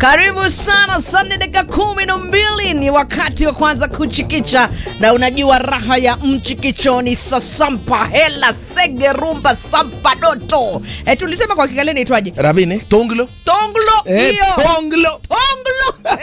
Karibu sana Sunday, dakika kumi na mbili ni wakati wa kwanza kuchikicha, na unajua raha ya mchikichoni, sasampa hela sege rumba sampa doto. E, tulisema kwa Kigali inaitwaje? Rabini, tonglo. Tonglo Eh, hiyo. tonglo. Tonglo.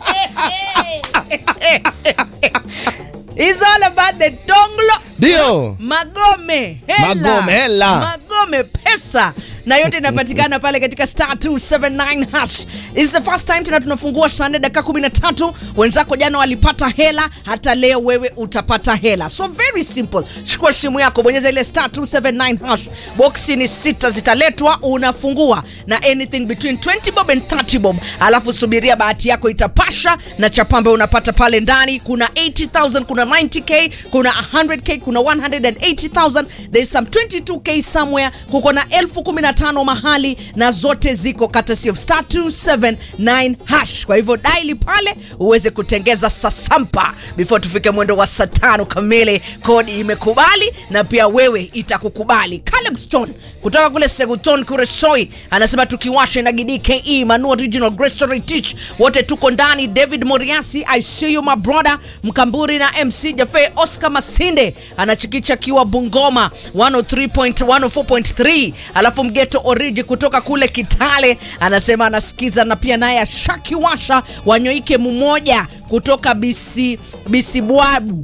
It's all about the tonglo. Ndio. Magome hela. Magome, hela. Magome pesa na yote inapatikana pale katika star 279 hash. Is the first time tena tunafungua saa nne dakika 13. Wenzako jana walipata hela, hata leo wewe utapata hela. So very simple. Chukua simu yako, bonyeza ile star 279 hash. Boxi ni sita zitaletwa, unafungua na anything between 20 bob and 30 bob, alafu subiria bahati yako itapasha na chapambe unapata pale ndani. Kuna 80000 kuna 90k kuna 100k kuna 180000 there's some 22k somewhere kuko na elfu kumi na tano mahali na zote ziko courtesy of star 279 hash kwa hivyo daili pale uweze kutengeza sasampa before tufike mwendo wa saa tano kamili kodi imekubali na pia wewe itakukubali Caleb Stone kutoka kule Seguton Kuresoi anasema tukiwasha na GDKE Manu Original Grace Story Teach wote tuko ndani David Moriasi I see you my brother Mkamburi na MC Jafe Oscar Masinde anachikicha kiwa Bungoma 103.104.3 alafu Mgeto Origi kutoka kule Kitale anasema anasikiza na pia naye ashakiwasha Wanyoike mmoja kutoka bisi bisibwabu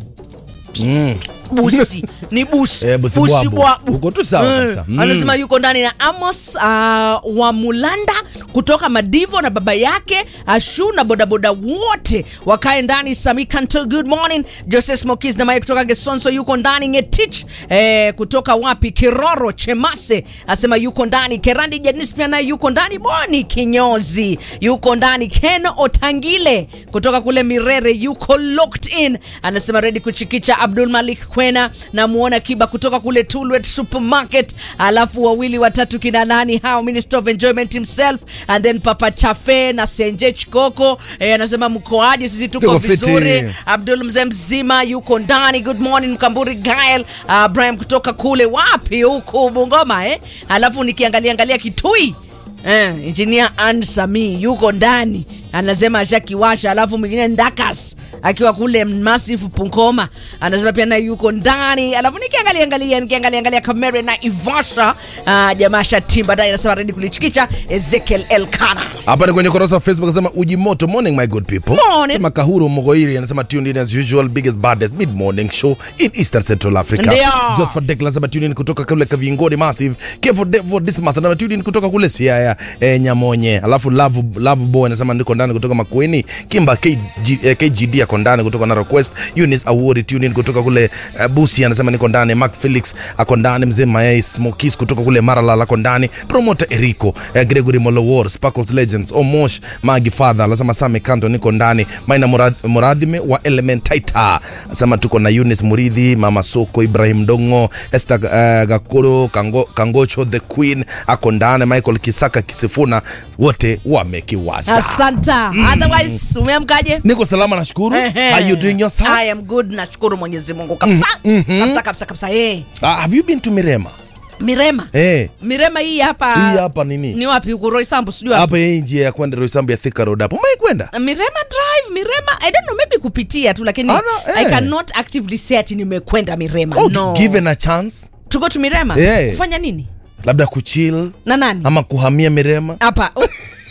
busi ni busi Eh, Busibwabu. Busibwabu. Uko tu sawa Eh, kabisa. Mm. anasema yuko ndani na Amos uh, wa Mulanda kutoka Madivo na baba yake Ashu na bodaboda wote wakae ndani. Sami Kanto, good morning. Joseph Smokis na Mike kutoka Gesonso yuko ndani. Ngetich eh, kutoka wapi Kiroro Chemase asema yuko ndani. Kerandi Janis pia naye yuko ndani. Boni Kinyozi yuko ndani. Ken Otangile kutoka kule Mirere yuko locked in, anasema ready kuchikicha. Abdul Malik Kwena na muona Kiba kutoka kule Tulwet Supermarket, alafu wawili watatu kina nani hao, Minister of Enjoyment himself and then Papa Chafe na Senje Chikoko eh, anasema mkoaje? Sisi tuko Tuko fiti. vizuri. Abdul mzee mzima yuko ndani. Good morning Mkamburi Gael uh, Brian kutoka kule wapi huku Bungoma eh? Alafu nikiangalia angalia Kitui eh, engineer Ann Sami yuko ndani anasema ashakiwasha. Alafu mwingine Ndakas akiwa kule Massive Punkoma anasema pia naye yuko ndani. Alafu nikiangalia angalia nikiangalia angalia Kamere na Ivasha uh, jamaa shatimba ndani anasema ready kulichikicha. Ezekiel Elkana Hapa ni kwenye kurasa wa Facebook anasema uji moto morning my good people. Morning. Sema Kahuru Mogoiri anasema tuned in as usual biggest baddest mid morning show in Eastern Central Africa. Ndio. Just for Declan anasema tuned in kutoka kule Kavingoni Massive. Care for for this master anasema tuned in kutoka kule Siaya eh, Nyamonye. Alafu Love Love Boy anasema niko ndani kutoka Makueni. Kimba KG, eh, KGD ako ndani kutoka Narok West. Eunice Awori tuned in kutoka kule uh, Busi anasema niko ndani. Mark Felix ako ndani. Mzee Mayai Smokis kutoka kule Maralal ako ndani. Promoter Eriko eh, Gregory Molowor Sparkles Legends Omosh Magi Father anasema Same Kanto niko ndani. Maina Murad, Muradhime wa Elementaita anasema tuko na Eunice Muridhi, Mama Soko, Ibrahim Dongo, Esther uh, Gakuro, Kango, Kangocho the Queen ako ndani. Michael Kisaka Kisifuna wote wamekiwasha. asanta. Otherwise umeamkaje? Niko salama nashukuru. Ehe. Are you doing yourself? I am good, nashukuru Mwenyezi Mungu kabisa kabisa kabisa kabisa. Eh, Uh, have you been to Mirema? Mirema Eh. Mirema hii hapa Hii hapa nini? ni wapi huko Roysambu sijui wapi. Hapa hii njia ya kwenda Roysambu ya Thika Road hapo. Umewahi kwenda? Mirema Drive, Mirema I don't know maybe kupitia tu lakini Ana, I eh. cannot actively say ati nimekwenda Mirema. Oh, no. given a chance To go to Mirema? Eh. Kufanya nini? labda kuchill Na nani? ama kuhamia Mirema. Hapa. Oh,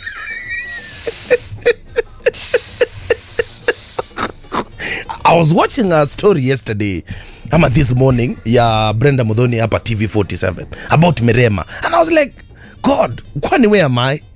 I was watching a story yesterday ama this morning ya Brenda Mudhoni hapa TV47 about Mirema and I was like God, kwani where am I?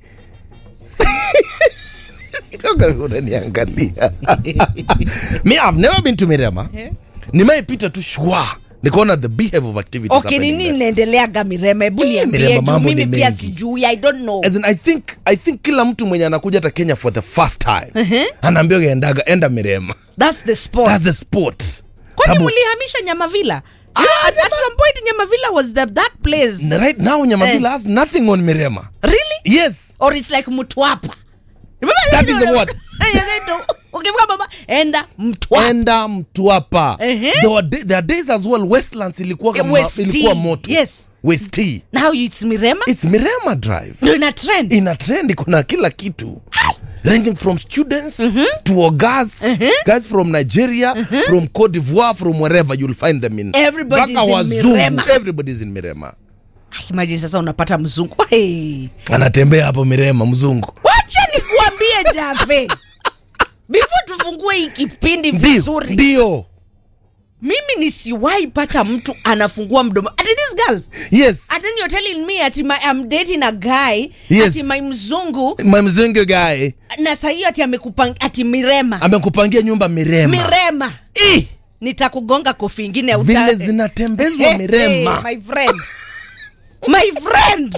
Kaka unaniangalia. Me I've never been to Mirema. Nimeipita tu shwa. Nikaona the behavior of activities okay, happening nini there. inaendeleaga Mirema? Hebu Eh, niambie Mirema juu mambo mimi ni pia mengi. sijui. I don't know. As in, I think I think kila mtu mwenye anakuja hata Kenya for the first time anaambiwa endaga enda Mirema. That's the sport. That's the sport. Kwani Sababu- mlihamisha Nyamavila? You know, at, at some point Nyamavila was the, that place. N- right now Nyamavila has nothing on Mirema. Really? Yes. Or it's like Mtwapa. Remember That you is the know, word. You're going to- ukifika mama enda Mtwapa. enda mtwapa Ehe. there, were day, there are days as well westlands ilikuwa, Eh, kama, West ilikuwa Tea. moto Yes. west Tea. Now it's Mirema. it's mirema drive Ndio ina trend. ina trend kuna kila kitu ranging from students to ogas guys from nigeria from cote d'ivoire from wherever you'll find them in Everybody's Mpaka in wazungu, Mirema. everybody's in mirema Ai, imagine sasa unapata mzungu hey. anatembea hapo mirema mzungu wacha nikuambie Dave, before tufungue hii kipindi ndio vizuri ndio mimi nisiwahi pata mtu anafungua mdomo ati these girls yes and then you're telling me ati my, I'm dating a guy Yes. ati my mzungu my mzungu guy na sahii ati amekupang ati mirema amekupangia nyumba mirema mirema Ih, nitakugonga kofi ingine uta- vile zinatembezwa Hey, mirema hey, my friend my friend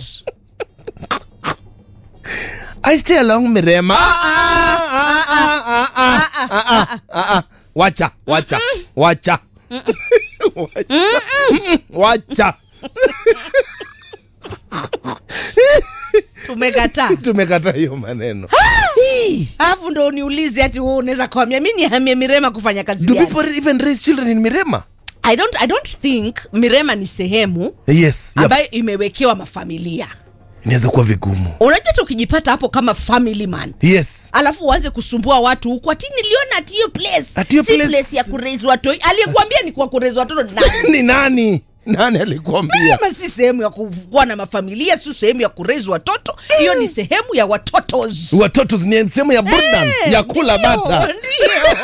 I stay along Mirema. Ah, ah, ah, ah, ah, ah, ah, ah, ah. Wacha, wacha, wacha. Wacha. Mm, Wacha. tumekataa Tumekata hiyo maneno. alafu ndo uniulize ati wewe unaweza kuhamia mi nihamie mirema kufanya kazi Do gani? people even raise children in Mirema? I don't, I don't think mirema ni sehemu Yes. Yeah. ambayo imewekewa mafamilia Inaweza kuwa vigumu. unajua hata ukijipata hapo kama family man Yes. alafu uanze kusumbua watu huku ati niliona ati hiyo place Ati hiyo si place- place ya kurezi watoto aliyekuambia ni kwa kurezi watoto ni nani Ni nani? Nani alikuambia? kama si sehemu ya kuwa na mafamilia si sehemu ya kurezi watoto hiyo ni sehemu ya watotos Watoto ni sehemu ya burdan, Eh, ya kula ndio, bata. ndio.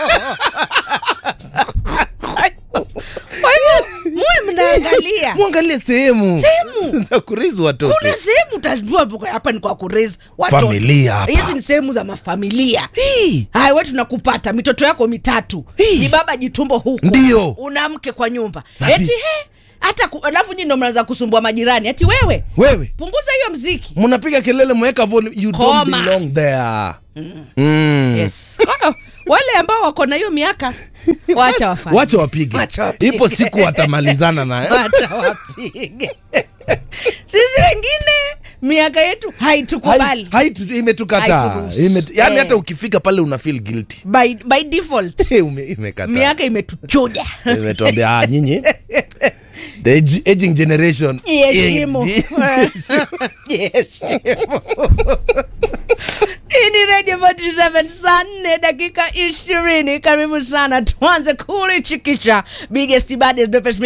kwa hivyo muwe mnaangalia Mwangalie sehemu. Sehemu. za kurizi watoto. kuna sehemu utajua buka- hapa ni kwa kurezi watoto Familia hapa. hizi ni sehemu za mafamilia Hii. haya we tunakupata mitoto yako mitatu Hii. ni baba jitumbo huku Ndio. una mke kwa nyumba Ati- eti he hata ku- alafu nyi ndo mnaanza kusumbua majirani ati wewe Wewe. punguza hiyo mziki mnapiga kelele mweka volume you don't Koma. belong there mm. yes Kwa hiyo, wale ambao wako na hiyo miaka wacha wafanye wacha wapige Wacha wapige. ipo siku watamalizana na wacha wapige sisi wengine miaka yetu haitukubali Hai- haitu- imetukata Haituruhusu. Imetu- yani Eh. hata ukifika pale una feel guilty by, by default Ume- imekata miaka imetuchuja imetuambia ah, nyinyi the age- aging generation iheshimu Age- iheshimu hii ni radio 47 saa nne dakika ishirini karibu sana tuanze kulichikisha biggest baddest, the first